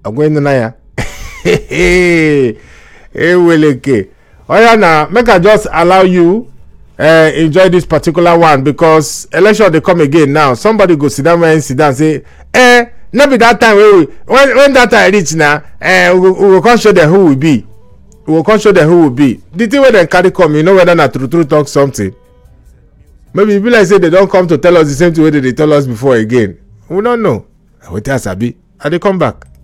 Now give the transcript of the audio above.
ogwenunaya eweleke oya na make i just allow you uh, enjoy this particular one because election dey come again now somebody go sit down when sit down say eh no be that time wey we when when that time reach na eh we go we go come show dem who we be we go come show dem who we be the thing wey dem carry come you know whether na true true talk something maybe e be like say they don come to tell us the same thing wey they dey tell us before again we no know na wetin i sabi i dey come back.